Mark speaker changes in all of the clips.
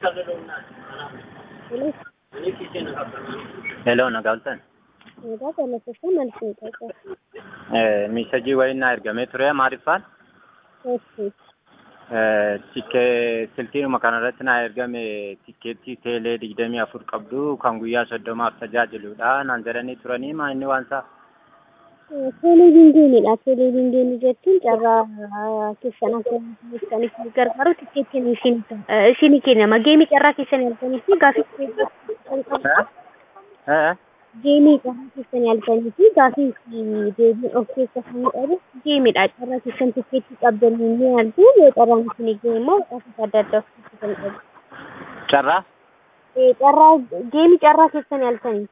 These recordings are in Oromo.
Speaker 1: Hello, Nagaltan.
Speaker 2: Egaa galatoomaa maal isin qaqqaba?
Speaker 1: Miisajii wayii naa ergamee ture maaliifaan?
Speaker 2: Eessi.
Speaker 1: Tikkee silkiinuma kanarratti naa ergame tikkeettii teelee digdamii afur qabdu kan guyyaa soddomaaf tajaajiludha naan jedhanii turanii maa inni waan isaa?
Speaker 2: Teeleviizyiniidha. Teeleviizyinii jechuun carraa keessan akka kan isin gargaaru tikkeettiin isin isinii kennama. Geemii carraa keessan halkanii fi gaafii kan qabu. Geemii carraa keessan halkanii fi gaafii deebii of keessa kan qabu geemiidha. Carraa keessan tikkeettii qabdanii ni haltu yoo carraan isinii ga'e immoo gaafii adda addaa of keessa kan qabu.
Speaker 1: Carraa?
Speaker 2: Carraa geemii carraa keessan halkanii.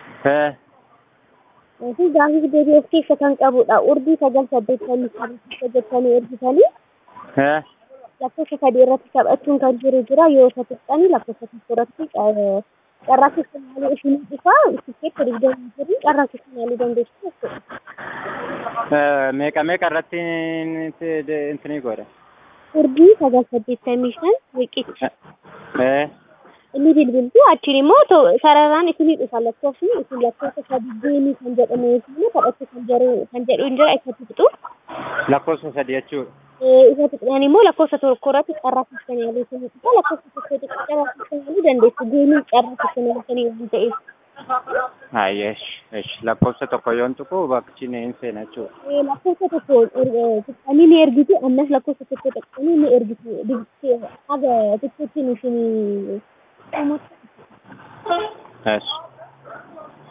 Speaker 2: fi gaafii deebii of keessa kan qabudha. Urdii sagal saddeettamii saddeet jettanii ergitanii lakkoofsa sadii irratti taphachuun kan jiru jira yoo isa tuqxanii lakkoofsa tokko irratti carraa keessa yaaluu isin dhufaa tikkeetti digdamii jiru carraa keessa yaaluu dandeessu jechuudha.
Speaker 1: Meeqa meeqa irratti intinii godhe?
Speaker 2: Urdii sagal saddeettamii shan riqicha. inni bilbiltu achiin immoo sararaan isinii dhufa lakkoofsi isin lakkoofsa sadii deemii kan jedhamu yookiin taphachuu kan jedhu kan jedhu hin jira isa tuqxu.
Speaker 1: Lakkoofsa sadii jechuudha.
Speaker 2: Isa tuqxan immoo lakkoofsa tokko irratti carraa keessan yaaluu isinii dhufa lakkoofsa tokko tuqxu carraa keessan yaaluu dandeessu deemii carraa keessan yaaltanii waan ta'eef.
Speaker 1: Ayyesh, esh lakkoofsa tokko yoon tuqu bakki ni seena jechuudha.
Speaker 2: Lakkoofsa tokko tuqxanii ni ergitu ammas lakkoofsa tokko tuqxanii ni ergitu haga tikkeettiin isinii
Speaker 1: Yes.